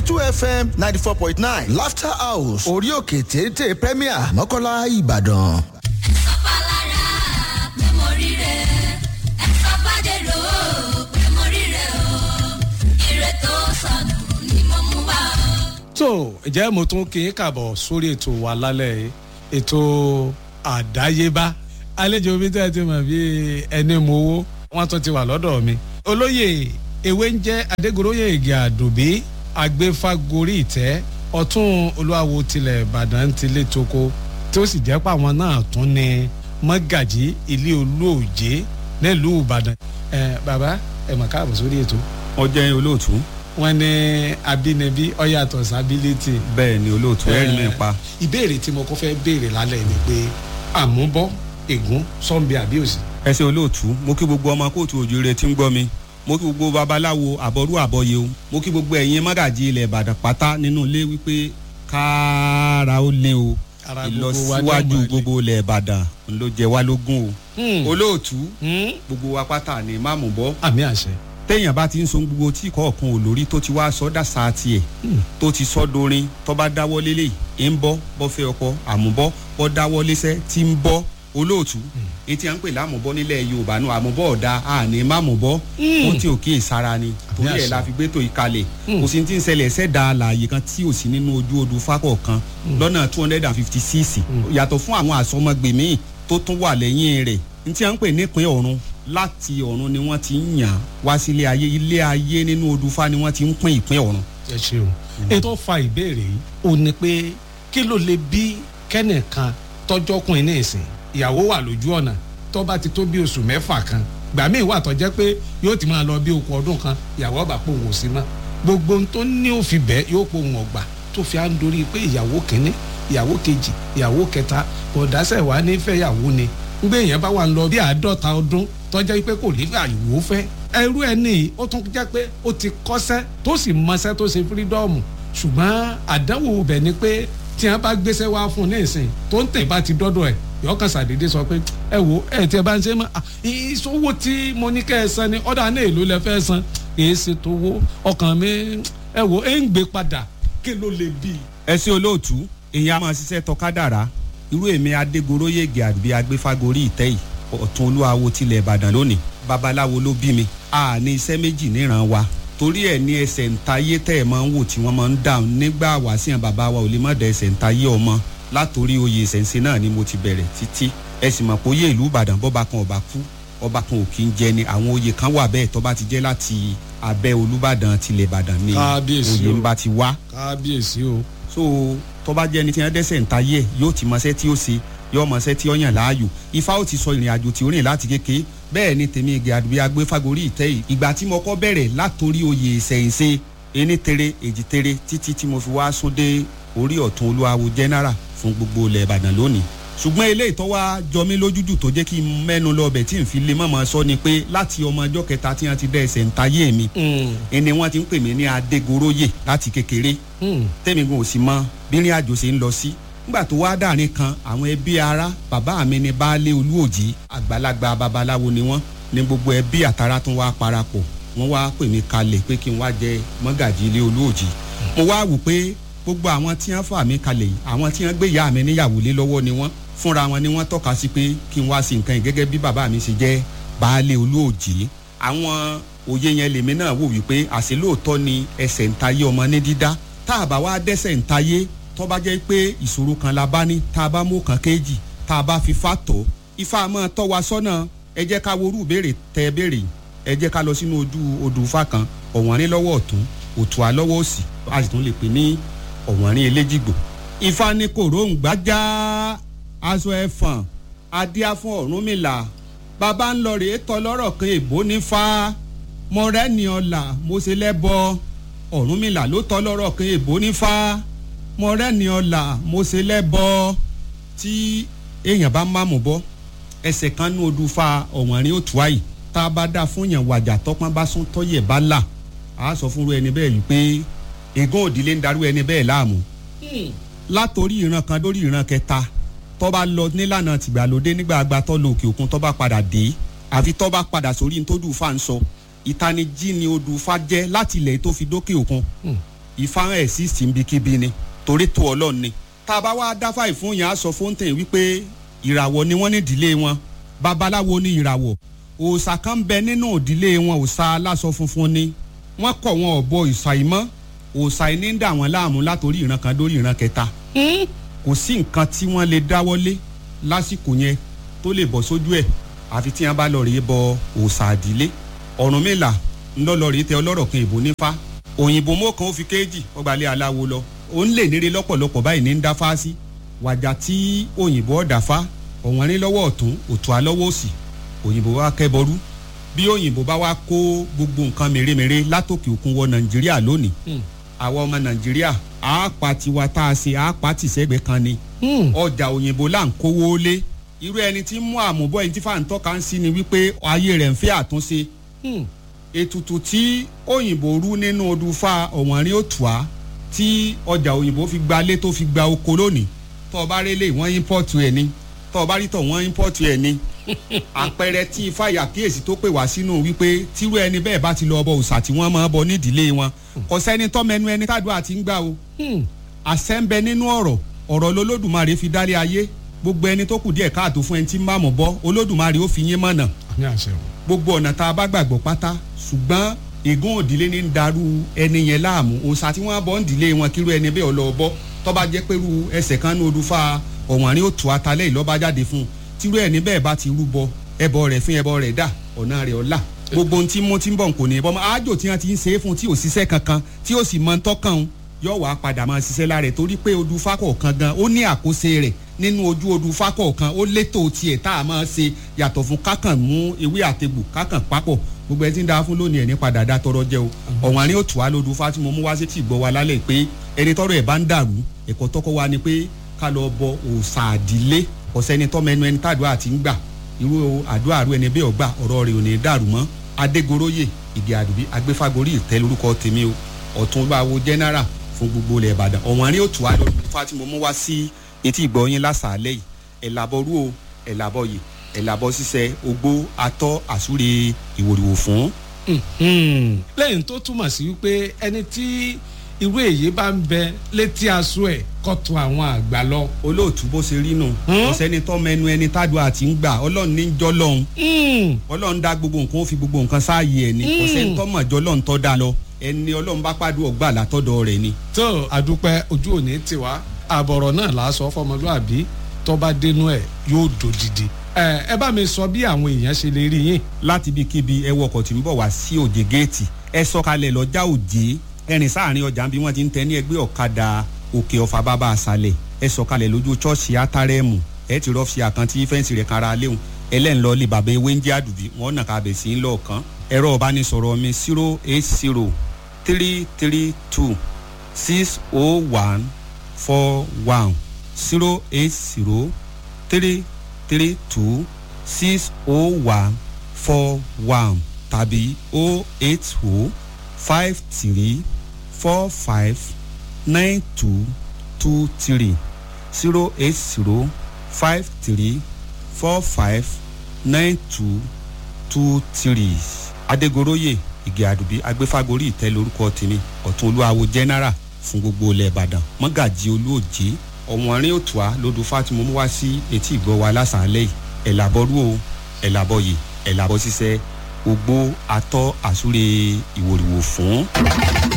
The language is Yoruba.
two fm ninety four point nine laughter house orí òkè téńté premier mọ́kànlá ìbàdàn. sọ́pàlára pé mo rí rẹ̀ ẹ sọ́pàdérò pé mo rí rẹ̀ o ire tó sọnù ni mo mú wá o. tó ǹjẹ́ mo tún kí n kàbọ̀ sórí ètò wa lálẹ́ yìí ètò àdáyébá àlejò mi tẹ́ ẹ ti mọ̀ bí ẹni mo wó wọ́n tún ti wà lọ́dọ̀ mi olóyè ewé ń jẹ́ adégoróyè ìgè àdùbí agbéfagórí ìtẹ́ ọ̀tún olúwawo tilẹ̀ ìbàdàn ti lé toko tí ó sì jẹ́ pé àwọn náà tún ní mọ́gàjí ilé olóòjé nílùú ìbàdàn ẹ bàbá ẹ mọ̀ káàbọ̀ sórí ètò ọjọ́ olóòtú wọn ní abínibí ọyàtọ̀ sábílítì. bẹ́ẹ̀ ni olóòtú ẹ̀rí mi pa. ìbéèrè tí mo kọ́ fẹ́ béèrè lálẹ́ ni pé àmúbọ́ ègún sọ́nbi àbíòsì. ẹ ṣe olóòtú mo kí gbogbo ọmọ kóòtù òjòrè tí ń gbọ́ mi mo kí gbogbo babaláwo àbọ̀rú àbọ̀yé o mo kí gbogbo ẹ̀yin mọ́gàjì ilẹ̀ ìbàdàn pátá nínú ilé wípé kára ó lé o Ara gbogbo wa ní ìlọsíwájú ọmọ ilé. gbogbo ilẹ̀ ìbàdàn ló jẹ wá lógún Hmm. o olóòtú Hmm? gbogbo wa pátá ni máàmù bọ́ àmì àṣẹ. téèyàn bá ti ń so gbogbo tí kọ̀ọ̀kan ò lórí tó ti wá sọ́dà sáà tiẹ̀ tó ti sọ́ dorin tó bá dáwọ́ lélẹ̀ ń bọ́ bọ́ fẹ́ ọkọ àmúbọ́ bọ́ dáwọ́ léṣẹ́ tí ń bọ́ olóòtú etí à ń pè lámùbọ́ nílẹ̀ yorùbá náà àmúbọ́ ọ̀dà àní mámùbọ́ ó tí ò kíyè sára ni torí ẹ̀ àṣà. la fi gbé tó ìkalẹ̀ kò sí ti ń ṣẹlẹ̀ ṣẹ̀dá àlàyé kan tí ò sí nínú ojú odù fákọ̀ kan lọ́nà two hundred and fifty six yàtọ̀ fún àwọn àsọmọgbè míì tó tún wà lẹ́yìn rẹ̀ ní tí à ń pè nípìn ọ̀run láti ọ̀run ni wọ́n ti ń yàn wá sí ilé ayé ilé ayé nínú odù fá ni wọ́n ti ń pín ìpín ọ̀run. ẹ ṣeun. ètò fa ìbéèrè yìí ò ní pé kí ló lè bí kẹ́nìkan tọ́jọ́kùnrin ní ìsìn ìyàwó wà lójú ọ̀nà tó bá ti tó bí oṣù mẹ́fà kan gbà míì wà tó jẹ́ pé yóò ti máa lọ bí okùn ọdún kan ìyàwó ọba pò wò sí mọ́ gbogbo ohun tó ní òfin bẹ́ẹ̀ yóò pò wọ́n gbà tó fi à ń dorí pé ìyàwó kínní ìyàwó kejì ìyàwó kẹta bọ̀dásẹ̀ wà nífẹ̀ẹ́ ìyàwó ni gbé èèyàn bá wà ń lọ bí àádọ́ta ọdún tọ́jà pé kò ní àyùwò fẹ́ ẹrú ẹ ní ó tún jẹ́ pé ó ti kọ́sẹ́ tó sì mọṣẹ́ tó ṣe fírídọ́ọ̀mù ṣùgbọ́n àdánwò bẹ̀ ni pé tí wọ́n bá gbéṣẹ́ wá fún un ní ìsìn tó ń tẹ̀ bá ti dọ́dọ̀ ẹ̀ yọkàn sàdédé sọ pé ẹ wo ẹ tí ẹ bá ń ṣe mọ́ à, ìṣòwò tí mo ní kẹ́ ẹ san ni ọ̀dà náà èlò lẹ fẹ́ san kì í ṣe tó wó ọkàn mi ẹ wo ẹ ń gbé padà kí ló lè bí i. ẹ sí olóòtú èyí a máa ṣiṣẹ́ tọkádàrá irú èmi adégoróyègè àbí agbéfagórí ìtẹ́ yìí ọ̀tún olúwawo tilẹ̀ ìbàdàn lónìí babaláwo ló bí mi a ní iṣẹ́ méjì níran wa torí ẹ̀ ní ẹsẹ̀ ntayé tẹ́ ẹ̀ máa ń wò tí wọ́n máa ń dáhùn nígbà wàásìyàn bàbá wa ò lè má da ẹsẹ̀ ntayé ọmọ látòrí oyè ìṣẹ̀ǹsẹ̀ náà ni mo ti bẹ̀rẹ̀ títí ẹ sì mọ̀ pé oyè ìlú ìbàdàn bọ́ba kan ọba kú ọba kan ò kí ń jẹ ni àwọn oyè kan wà bẹ́ẹ̀ tó bá ti jẹ́ láti abẹ́ olúbàdàn tilẹ̀ ìbàdàn ni Kábíyèsí oyè o. ń bá ti wá kábíyèsí o. so tó bá jẹ́ ẹni tí wọ́n dẹ́sẹ̀ ń tayé ẹ̀ yóò ti mọṣẹ́ tí ó ṣe yóò mọṣẹ́ tí ó yàn láàyò ifá ó ti sọ ìrìn àjò tí ó rìn láti kéke bẹ́ẹ̀ ni tèmi igi àdúgbò agbéfagórí ìtẹ́ yìí ìgbà tí mo kọ́ bẹ̀rẹ̀ látòrí oyè ìṣẹ̀yìnṣe ení tere èjì tere títí tí mo fi wá sún dé orí ọ̀tún olúwawo general fún gbogbo ilẹ̀ ìbàdàn lónìí ṣùgbọ́n eléyìí tó wá jọ mí lójújù tó jẹ́ kí n mẹ́nu lọ bẹ̀ tí n fi lè mọ̀mọ́ sọ ni pé láti ọmọ ọjọ́ kẹta tí wọ́n ti dẹ́ ẹsẹ̀ ń tayé mi ẹni wọ́n ti ń pè mí ní adégoróyè láti kékeré tẹ́mi gan ò sì mọ bírin àjò ṣe ń lọ sí nígbà tó wá dàrin kan àwọn ẹbí ara bàbá mi ni baálé olúòjì àgbàlagbà babaláwo ni wọ́n ní gbogbo ẹbí àtàrà tó wá parapọ̀ wọ́n wá pè mí kalẹ̀ pé kí n wá jẹ mọ́gàjì ilé olúòjì mo wá wò pé gbogbo àwọn tí wọ́n fà mí kalẹ̀ yìí àwọn tí wọ́n gbé ìyá mi níyàwó lé lọ́wọ́ ni wọ́n fúnra wọn ni wọ́n tọ́ka sí pé kí n wá sí nǹkan yìí gẹ́gẹ́ bí bàbá mi ṣe jẹ́ baálé olúòjì àwọn òye yẹn lèmi náà wò wípé àṣẹ lóòótọ́ ni ẹsẹ̀ ń tayé ọmọ ní dídá tá a bá wá dẹ́sẹ̀ ń tayé tó bá jẹ́ pé ìṣòro kan la bá ní tá a bá mú kan kéjì tá a bá fi fà tọ́ ifá máa tọ́ wa sọ́nà ẹ jẹ́ ká worú ìbéèrè tẹ ẹ béèrè ẹ jẹ́ ká lọ sínú ojú odò ifá kan ọ̀wọ́nrín lọ́wọ́ ọ̀tún òtún alọ́wọ́ òsì a sì tún lè pè ní ọ̀wọ́nrín eléjìgbò ifá ní kòróǹgbà já aṣọ ẹ̀fọ̀n adíá fún ọ̀rúnmìlà bàbá ń lọ rèé tọ́ lọ́rọ̀ kan èbó ní fa mọ̀rẹ́ni ọ̀la mo ṣe lẹ́bọ ọ̀rúnmìlà ló tọ́ lọ́rọ̀ kan èbó ní fa mọ̀rẹ́ni ọ̀la mo ṣe lẹ́bọ tí èèyàn bá má mú bọ́ ẹsẹ̀ kan ní odù fa ọ̀wọ́nrín òtún àyè tá a bá dá fún yàn wàjà tọ́pọ́n bá sún tọ́yẹ̀ bá là á sọ fúnru ẹni bẹ́ẹ̀ yìí pé ègún òdìlé ń darú ẹni bẹ́ẹ̀ láàmú látòrí ìran kan lórí ìran kẹta tó bá lọ nílànà tìgbàlódé nígbà àgbà tó lọ òkè òkun tó bá padà dé àfi tó bá padà sórí ní tó dùn fa ń sọ ìtanijí ni odù fa jẹ́ láti ilẹ̀ tó fi dókè òkun ifá ẹ̀ sí síbikíbi ni torí tó ọlọ́run ni tá a bá wá dáfà ìfún yẹn á sọ fóńtẹ̀ wípé ìràwọ̀ ni wọ́n ní ìdílé wọn babaláwo ní ìràwọ̀ òòṣà kan bẹ nínú ìdílé wọn òòṣà aláṣọ funfun ni wọ́n kọ̀ wọn ọ̀bọ ìṣà ìmọ̀ òòṣà yìí ní ń dà wọ́n láàmú látòrí ìran kan dórí ìran kẹta kò sí nǹkan tí wọ́n lè dáwọ́lé lásìkò yẹn tó lè bọ́ sójú ẹ̀ àfi tí wọ́n bá lọ rèé bọ òòṣà àdílé Ọ̀rúnmìlà ńlọ́lọ́ rèé tẹ ọlọ́rọ̀ kan ìbò nífá òyìnbó mọ́kàn ó fi kéèjì ọgbàlẹ̀ aláwo lọ ó ń lè nírè lọ́pọ̀lọpọ̀ báyìí ní ń dá fá sí wàjà tí òyìnbó ọ̀dà fá ọ̀wọ́n rí lọ́wọ́ ọ̀tún òtún alọ́wọ́ òsì òyìnbó wa kẹ́bọrú bí òyìnbó bá wá kó gbogbo nǹkan mèremère látòkè òkun wọ nàìjíríà lónìí àwa ọmọ nàìjíríà àápa tiwa tá a ṣe àápa tìṣẹ́gbẹ́ kan ni ọjà òyìnbó là ń kówó lé irú ẹni tí ń mú àmúbọ̀ ẹni tí fàǹtọ́ kan sí ni wípé ayé rẹ̀ ń fẹ́ àtúnṣe ètùtù tí òyìnbó rú nínú odù fa ọ̀wọ́nrín òtùá tí ọjà òyìnbó fi gba lé tó fi gba oko lónìí tó o bá rélé wọ́n ímpọ́ọ̀tù ẹ̀ ni tó o bá rí tọ̀ wọ́n ímpọ́ọ̀tù ẹ̀ ni àpẹẹrẹ tí ifáyà kíyèsí tó pè wá sínú wípé tírú ẹni bẹ́ẹ̀ bá ti lọ ọbọ òòṣà tí wọ́n máa bọ nídìílé wọn kò sẹ́ni tọ́mẹnu ẹni tádùá ti ń gbà o àṣẹ ń bẹ nínú ọ̀rọ̀ ọ̀rọ̀ lolódùmarè fi dálé ayé gbogbo ẹni tó kù díẹ̀ káàtó fún ẹni tí ń bá mọ̀ bọ́ olódùmarè ó fi yín mọ̀nà ní àṣẹ o. gbogbo ọ̀nà tá a bá gbàgbọ́ pátá ṣùgbọ́n ègún òdìlé ní ń darú ẹni yẹn láàmú òòṣà tí wọ́n bọ́ ń dìlé wọn kírú ẹni bẹ́ẹ̀ ọlọ́ bọ́ tó bá jẹ́ pẹ̀lú ẹsẹ̀ kan ní odùfà ọ̀wọ́nrín ó tù atalẹ̀ ìlọ́ba jáde fún un tírú ẹni bẹ́ẹ̀ bá ti rúbọ ẹbọ rẹ̀ fún ẹbọ rẹ̀ dà ọ̀nà rẹ̀ ọ̀la gbogbo ohun tí mo ti ń bọ̀ kò ní bọ́ àjò tí wọ́n ti ń ṣe é fún tí ò ṣiṣẹ́ kankan tí ò sì mọ tọ́kàn yóò wá padà máa ṣiṣẹ́ lára ẹ̀ torí pé odù fákọ̀ọ̀kan gan ó ní àkóso rẹ̀ nínú ojú odù fákọ̀ọ̀kan ó létò tiẹ̀ tá a máa ṣe yàtọ̀ fún kákàn mú ewé àtegbò kákàn papọ̀ gbogbo ẹ ti ń da fún lónìí ẹ̀ ní padà dá tọrọ jẹ o ọ̀wọ́n àní òtù wa lódù fá tí mo mú wá sí tì gbọ́ wa lálẹ́ pé ẹni tọrọ ẹ̀ bá ń dàrú ẹ̀kọ́ tọ́kọ́ wa ni pé ká lọ bọ òòṣà àdílé ọ̀sẹ́ni tọ́mọ ẹnu ẹni tàdúrà ti ń gbà irú àdúrà rú ẹni bẹ́ẹ̀ ọgbà ọ̀rọ̀ rẹ̀ ò ní dàrú mọ́ adégoróyè ìdí àdùbí agbéfagórí ìtẹ́ lórúkọ tèmi o ọ̀túnbáwo general fún gbogbo ilẹ̀ ìbàdàn ọ̀wọ́n àní òtù wa lódù fá tí mo mú wá sí etí ìgbọ̀nyín lásàálẹ̀ yìí ẹ̀làbọ̀rú o ẹ̀làbọ̀yè ẹ̀làbọ̀ ṣiṣẹ́ ogbó atọ́ àsúre ìwòrìwò fún. lẹ́yìn tó túmọ̀ sí wípé ẹni tí irú èyí bá ń bẹ létí aṣọ ẹ̀ kọ́tù àwọn àgbà lọ. olóòtú bó ṣe rí nù kò sẹ́ni tọ́mọ ẹnu ẹni tádùn àti ń gbà ọlọ́run ní jọ́ lọ́hún ọlọ́run dá gbogbo nǹkan ó fi gbogbo nǹkan sáàyè ẹ̀ ní kò sẹ́ni tọ́mọ̀ jọ́ lọ́hún tọ́ da lọ ẹni ọlọ́run bá pàdé ọgbà látọ̀dọ̀ rẹ̀ ni. tó àdúpẹ́ ojú òní tiwa àbọ̀rọ̀ náà là á sọ fọmọlúàbí tó bá dénú ẹ̀ yóò dòdìdì. ẹ ẹ bá mi sọ bí àwọn èèyàn ṣe lè rí yín. láti ibi kíbi ẹ wọkọ̀ tí ń bọ̀ wá sí òjè géètì ẹ sọ̀kalẹ̀ lọ́jà òjè ẹrìn sáàrin ọjà bí wọ́n ti ń tẹ ní ẹgbẹ́ ọ̀kadà òkè ọ̀fà bàbá àṣàlẹ̀ ẹ sọ̀kalẹ̀ lójú ṣọ́ọ̀ṣì átárẹ́mù ẹ ti rọ́ọ̀fì àkántí fẹ́ǹsì rẹ̀ kára léwu ẹlẹ́ńlọ lè bàbá ewé ń jẹ́ àdùbí wọ́n nà ká bẹ̀ sí ń lọ́ọ̀kan ẹ̀rọ ọ̀bánisọ̀rọ̀ mi zero eight zero three three two six oh one four one zero eight zero three three two six oh one four one tàbí oh eight oh five three four five nine two two three zero eight zero five three four five nine two two three adegoroye ìgè àdùbí agbéfágorí ìtẹ́ lórúkọ tèmi ọ̀tún olúwawo general fún gbogbo ilẹ̀ ìbàdàn mọ́gàjì olóòjé ọ̀wọ́nrín òtùá lodò fátìmọ́ mú wá sí etí ìgbọ́ wa lásàálẹ̀ yìí ẹ̀làbọ̀rú o ẹ̀làbọ̀yè ẹ̀làbọ̀ ṣiṣẹ́ ogbó atọ́ àsúre ìwòrìwò fún.